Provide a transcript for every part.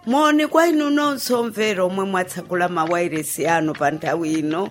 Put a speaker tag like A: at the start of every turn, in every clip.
A: moni kwa inu nonse omvera omwe mwatsakula mawairesi anu pa nthawi ino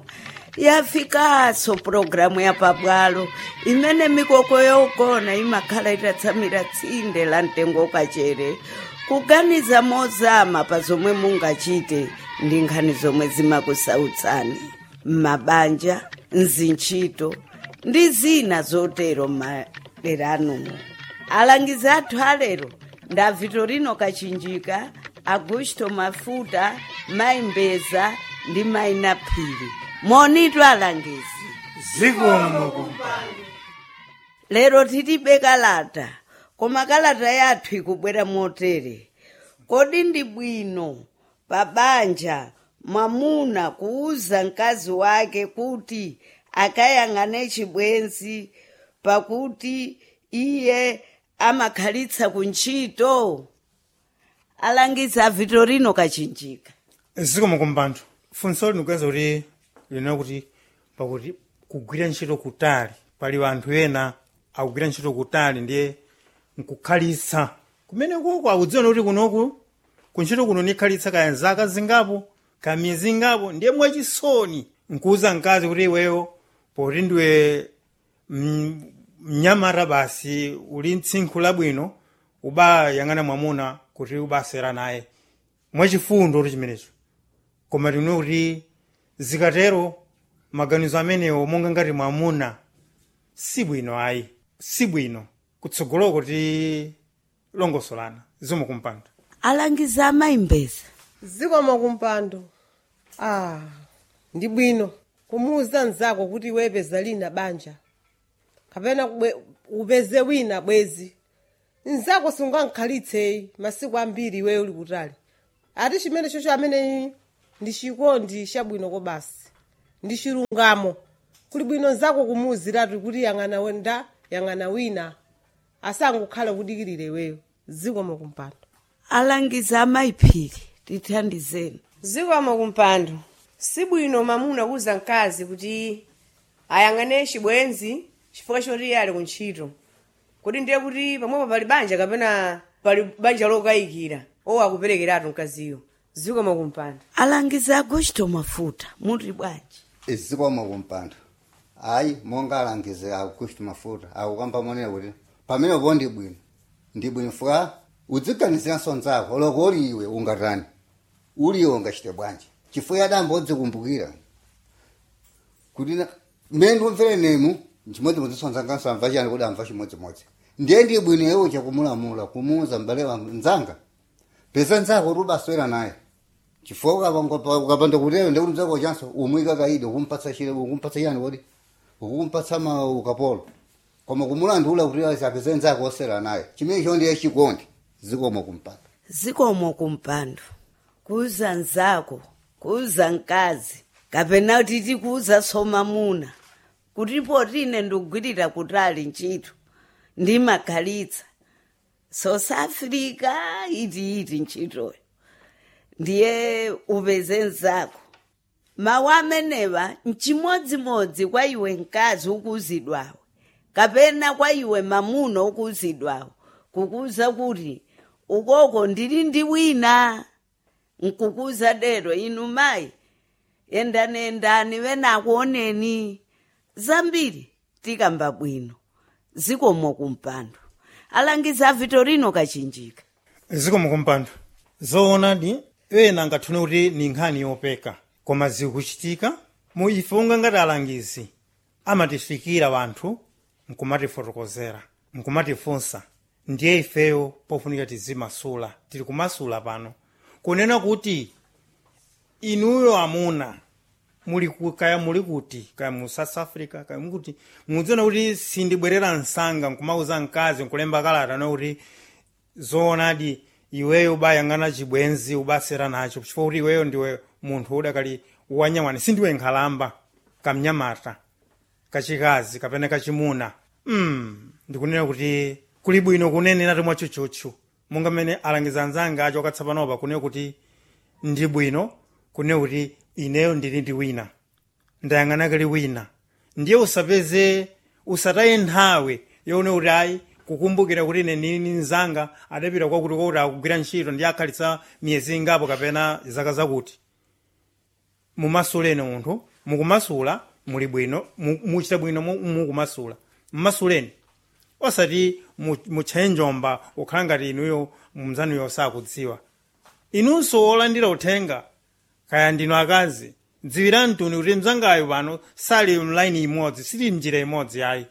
A: yafikaso pulogalamu ya pabwalo imene mikoko yogona imakhala itatsamira tsinde la mtengo kachere kuganiza mozama pa zomwe mungachite ndi nkhani zomwe zimakusautsani m'mabanja mzintchito ndi zina zotero m'madera anumo alangizi athu alero nda vitorino kachinjika augusto mafuta maimbeza ndi maina phiri monitu alangizi
B: zikomo kumpando
A: lero tilibe kalata koma kalata yathu ikubwera motere kodi ndi bwino pa banja mwamuna kuuza mkazi wake kuti akayang'ane chibwenzi pakuti iye amakhalitsa kuntchito alangiza vitorino kachinjika
B: zikomo kumpando funso linikuweza kuti linena kuti pakuti kugwira ntchito kutali pali anthu ena akugwira ntchito kutali ndiye nkukhalitsa kumene kuko akudziwa kuti kunoku kuntchito kuno nikhalitsa kaya zaka zingapo ka miyezi ingapo ndiye mwachisoni nkuuza mkazi kuti iweyo poti ndiwe mm, mnyamata basi uli mtsinkhu labwino ubayang'ana mwamuna kuti ubasera naye mwachifundo kuti chimenecho koma tine kuti zikatero maganizo amenewo monga ngati mwamuna si bwino ayi si bwino kutsogoloko ti longosolana zikomo kumpando
A: alangiza amayimbeza
C: zikomo kumpando ah ndi bwino kumuuza mnzako kuti iwe peza lina banja kapena kubwe- upeze wina bwezi mnzako sungankhalitse masiku ambiri iweyo uli kutali ati chimene chocho amene ndi chikondi chabwino kobasi ndi chilungamo kuli bwino mnzako kumuuziratu kuti yang'ana wenda yang'ana wina asangokhala kudikirira iweyo zikomo kumpando
A: alangiza amayiphiri tithandizeni
D: zikomo kumpando sibwino mamuna kuuza mkazi kuti ayang'ane chibwenzi chifukwa choti iye ali kuntchito kuti ndiye kuti pamwepo pali banja kapena pali banja lokayikira owo akuperekeratu mkaziyo zikomo kumpando
A: alangiza augusto mafuta muli bwanji
E: zikomo kumpando hayi monga alangize augusto mafuta akukamba monera kuti pamene po ndi bwino ndi bwino fuka udziganiziranso nzako loko uli iwe ungatani uli iwe ungachite bwanji chifukwa adambo odzikumbukira kuti na- mmene ndikumvere nemu chimodzimodzi nzanganso amva chiyani kuti amva chimodzimodzi ndiye ndi bwino iwe chakumulamula kumuuza mbale wa nzanga pesa nzako kuti ubaswera naye chifukwa ukapanga- ukapanda kutero ndikuti mzako chanso umwika kaidi ukumpatsa chile ukumpatsa chiyani kodi ukumpatsa ma ukapolo koma kumulandula kuti apeze nzako osera naye chimene cho ndiye chikondi zikomo kumpando
A: zikomo kumpando kuuza nzako kuuza mkazi kapena kuti tikuuza somamuna kutipo tine ndikugwirira kutali ntchito ndimakhalitsa south africa iti iti ntchitoyo ndiye upeze nzako mawu amenewa mchimodzimodzi kwa iwe mkazi ukuuzidwawo kapena kwa iwe mamuna ukuuzidwawo kukuza kuti ukoko ndili ndi wina nkukuza dero inu mayi yendani yendani venakuoneni zambiri tikamba bwino zikomo kumpando alangiza vitorino kachinjika
B: zikomo kumpando zoonadi ena angathune kuti ni nkhani yopeka koma zikuchitika mu ife unga ngati alangizi amatifikira wanthu nkumatifotokozera nkumatifunsa ndiye ifeyo pofunika tizimasula tili kumasula pano kunena kuti inuyo amuna muli ku- kaya muli kuti kaya mu south africa kaya mukuti mudziona kuti sindibwerera msanga nkumauza mkazi nkulemba kalata nokuti zoonadi iweyo ubayang'ana chibwenzi ubasera nacho chifukwa kuti iweyo ndiwe munthu udakali wanyamwani sindiwe nkhalamba kamnyamata kachikazi kapena kachimuna mm, ndikunena kuti kuli bwino kunenera tomwe chuchuchu monga mmene alangiza anzanga acho akatsapanopa kunena kuti ndi bwino kunena kuti ineyo ndili ndi wina ndayang'ana kali wina ndiye usapeze usataye nthawi yone kuti ayi kukumbukira kuti ine nini nzanga adapita kwakuti kwakuti akugwira ntchito ndi akhalitsa miyezi ingapo kapena zaka zakuti mumasuleni munthu mukumasula muli bwino mu- muchita bwino mu- mukumasula mmasuleni osati mu- mutchaye njomba ukhala ngati inuyo mzanuyo sakudziwa inunso olandira uthenga kaya ndinu akazi dziwirani tuni kuti mzangayo pano sali mlaini imodzi sili mnjira imodzi ayi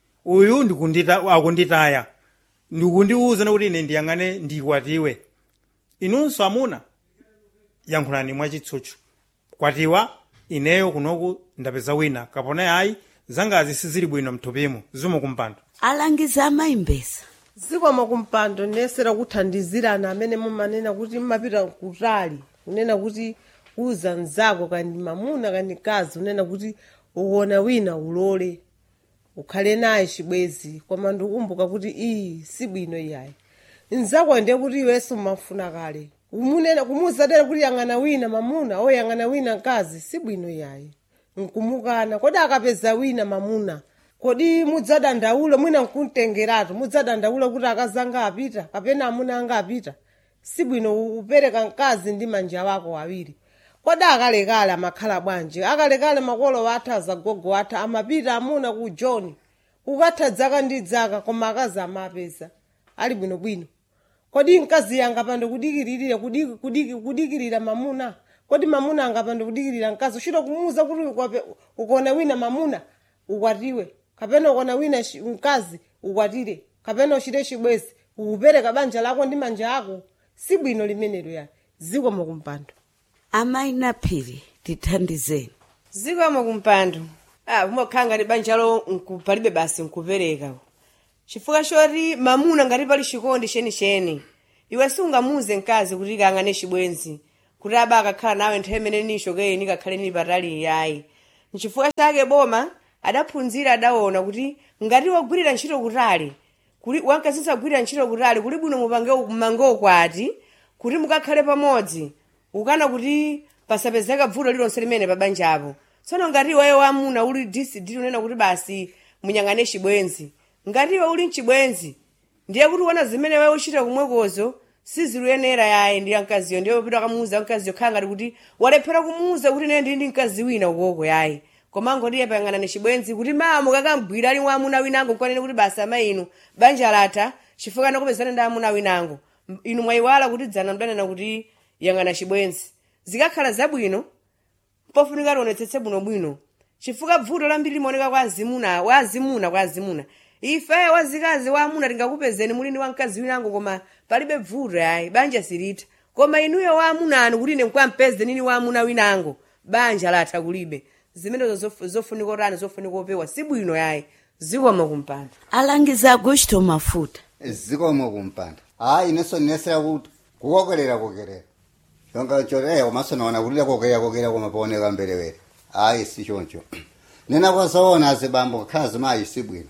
B: uyu ndikundita akunditaya ndikundiwuza kuti ine ndiyang'ane ndikwatiwe inunso amuna yankhulani mwachitsutsu kwatiwa ineyo kunoku ndapeza wina kapona ayi zangazi sizili bwino mthupimo zimukumpando
A: alangiza amayimbesa
C: zikomo kumpando nesera kuthandizirana amene mumanena kuti mmapita kutali kunena kuti uza mzako kandi mamuna kandi kazi unena kuti uwona wina ulole ukhale naye chibwezi koma ndikukumbuka kuti iyi si bwino iyayi mzako ndiye kuti iwenso mmafuna kale kumunena kumuzatera kuti yang'ana wina mamuna o yang'ana wina mkazi si bwino iyayi nkumukana kodi akapeza wina mamuna kodi mudzadandaula mwina nkumtengeratu mudzadandaula kuti akazanga apita kapena amuna anga apita si bwino upereka mkazi ndi manja wako awiri kodi akalekale amakhala bwanji akalekale makolo wathu azagogo wathu amapita amuna ku john ukatha dzaka ndi dzaka koma akazi amapeza ali bwinobwino kodi mkazi angapande kudikiririra kudiki- kudiki- kudikirira mamuna kodi mamuna angapande kudikirira mkazi uchita kumuuza kuti ukwape- ukona wina mamuna ukwatiwe kapena ukona wina shi- mkazi ukwatire kapena uchite chibwezi ukupereka banja lako ndi manja ako si bwino limenelo yani zikomo kumpando
A: amayi naphiri tithandizeni
D: zikomo kumpando ah kumakhala ngati banjalo nku- palibe basi nkupereka chifukwa choti mamuna ngati pali chikondi chenicheni iwe sungamuze mkazi kuti kang'ane chibwenzi kuti aba akakhala nawe nthawi imene nishokeni kakhale nili patali yayi nchifukwa chake boma adaphunzira adaona kuti ngati wagwirira ntchito kutali kuli wankazisa kugwirira ntchito kutali kuli bwino mupange mmange ukwati kuti mukakhale pamodzi ukana kuti pasapezeka vuto lilonse limene pabanjapo tsono ngati iweyo wamuna uli disidi unena kuti basi munyang'ane chibwenzi ngati iwe uli mchibwenzi ndiye kuti uona zimene wewe uchita kumwekozo siziluyenera yayi ndi mkaziyo ndiye upita kamuuza mkaziyo khala ngati kuti walephera kumuuza kuti ine ndili ndi mkazi wina ukoko yayi koma ngoti payang'anani chibwenzi kuti mama kakambwira ali wamuna winango kwanene kuti basi amayi inu banja latha chifukwa nakupezana ndi amuna winango M- inu mwayiwala kuti dzana mdanena kuti yang'ana chibwenzi zikakhala zabwino pofunika tionetsetse bwinobwino chifukwa vuto lambiri limaoneka kwa azimuna wa azimuna kwa azimuna ife wazikazi wa amuna tingakupezeni muli ndi wamkazi winango koma palibe vuto yayi banja silitha koma inuyo wa amuna anu kuti ine nkwamupeze nini wa amuna winango banja latha kulibe zimenezo zof- zofunika otani zofunika opewa si bwino yayi zikomo kumpando
A: alangiza agusto mafuta
E: zikomo kumpanda hayi ineso ndinesera kuti kukokerera kokerera chonga choti eh komanso naona kulira kokerera kokerera koma paoneka mbelewere hayi si choncho nena kwasaona azibambo kakhala zimayi si bwino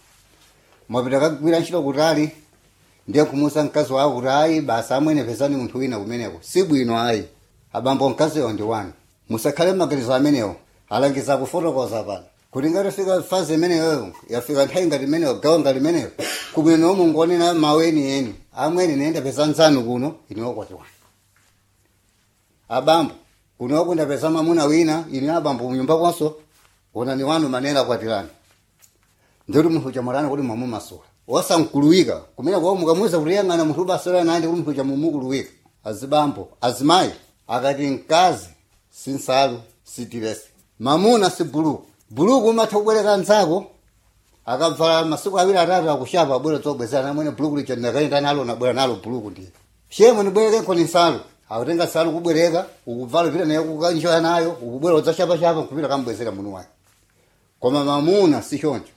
E: mwapita kagwira ntchito kutali ndiye kumusa mkazi wako kuti hayi basi amwene pezani munthu wina kumeneko si bwino hayi abambo mkaziyo ndi wanu musakhale maganizo amenewo alangiza kufotokoza pano kuti ngati fika fazi imeneyo yafika nthawi ngati imeneyo gawo ngati imeneyo kubwino mungonena mawu enieni amwene nenda peza nzanu kuno iniwokwatiwa abambo kuno kundapeza mamuna wina ini abambo munyumba kwanso ona ni wanu manena kwatirani ndikuti munthu chamwarana kuti mwamumasula wasankuluwika kumene kwa mukamuza kuti yang'ana munthu ubasula nandi kuti munthu chamumukuluwika azibambo azimayi akati mkazi si nsalu si tiresi mamuna si buluku buluku umatha kubwereka nzako akabvala masiku awiri atatu akushapa abwera zobwezana amwene buluku licha ndakaenda nalo nabwera nalo buluku ndiye shemwe ndibwereke nkoni nsalu akutenga nsalu kubwereka ukubvala pita naye kukanjoya nayo ukubwera udzashapashapa nkupita kambwezera munu wake koma mamuna si choncho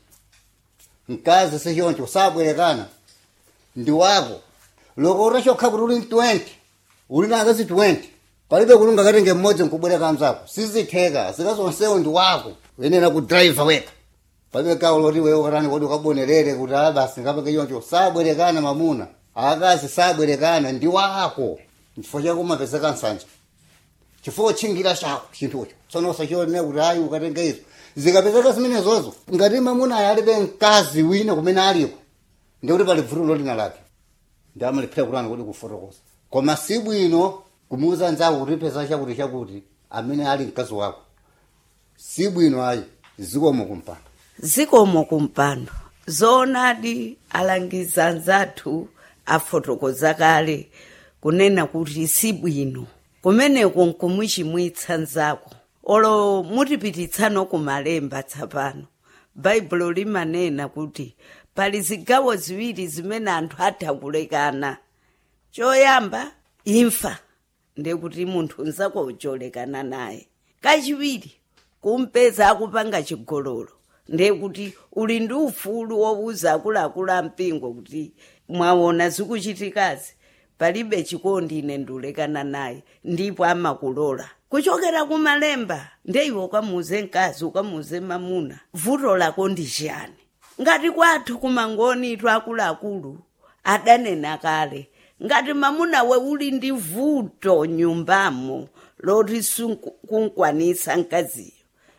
E: mkazi si choncho sabwerekana ndi wako loko utachokha kuti uli 20 uli na akazi 20 palibe kulunga katenge mmodzi nkubwereka mzako sizitheka zikazonsewo ndi wako uyenera kudraiva weka palibe gawo loti wewe ukatani kodi ukabonerere kuti a basi ngapake choncho sabwerekana mamuna akazi sabwerekana ndi wako chifukwa chako umapezeka nsanja chifukwa chingira chako chinthucho tsono usachione kuti ayi ukatenge izo zikapezeka zimenezozo ngati mamuna alibe mkazi wina kumene aliko ndikuti pali vuto lolina lake ndi amaliphira kulani kuti kufotokoza koma si bwino kumuuza nzako kuti peza chakuti chakuti amene ali mkazi wako si bwino ayi zikomo kumpando
A: zikomo kumpando zoonadi alangiza anzathu afotokoza kale kunena kuti si bwino kumeneko nkumuchimwitsa nzako olo mutipititsano kumalemba tsapano baibulo limanena kuti pali zigawo ziwiri zimene anthu atha kulekana choyamba imfa ndekuti munthu nzako ucholekana naye kachiwiri kumpeza akupanga chigololo ndekuti uli ndi ufulu wowuza akuluakulu ampingo kuti mwaona zikuchitikazi palibe chikondi ine ndiulekana naye ndipo amakulola kuchokera kumalemba ndeiwe ukamuze mkazi ukamuze mamuna vuto lako ndi chiyani ngati kwathu kumangoni itu akuluakulu adanena kale ngati mamuna we uli ndi vuto nyumbamo loti sukunkwanisa mkaziyo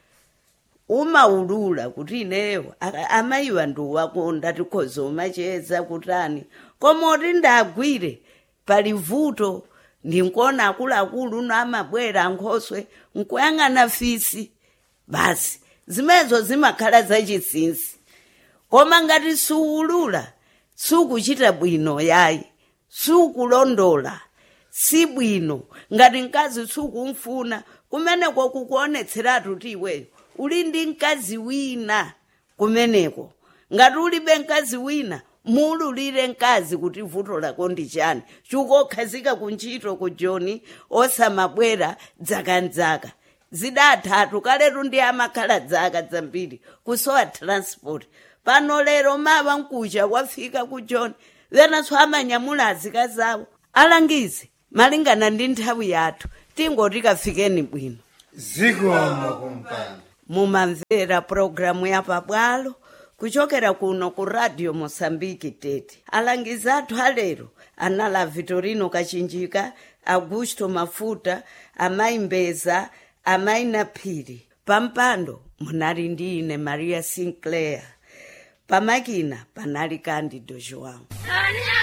A: umaulula kuti ineyo aka- amayiwa ndiwakonda tikhoza umacheza kutani koma oti ndagwire pali vuto ndinkona akuluakulu uno amabwera ankhoswe nkuyang'ana fisi basi zimenezo zimakhala zachinsinsi koma ngati suulula sukuchita bwino yayi sukulondola si bwino ngati mkazi sukumfuna kumeneko kukuonetseratu ti iweyo uli ndi mkazi wina kumeneko ngati ulibe mkazi wina muululire mkazi kuti vuto lako ndi chani chikukhazika kuntchito ku joni osamabwera dzaka zidathatu kaletu ndi amakhala dzaka zambiri kusowa transport pano lero mawa mkucha wafika ku joni venanso amanyamula azika zawo alangize malingana ndi nthawi yathu tingoti kafikeni bwino
B: zikomo kumpando
A: mumamvera pulogalamu ya pabwalo kuchokera kuno ku radio mosambiki tete alangizi athu alero anala vitorino kachinjika augusto mafuta amayi mbeza amayi naphiri pampando munali ndi ine maria sinclair pamakina panali candido joão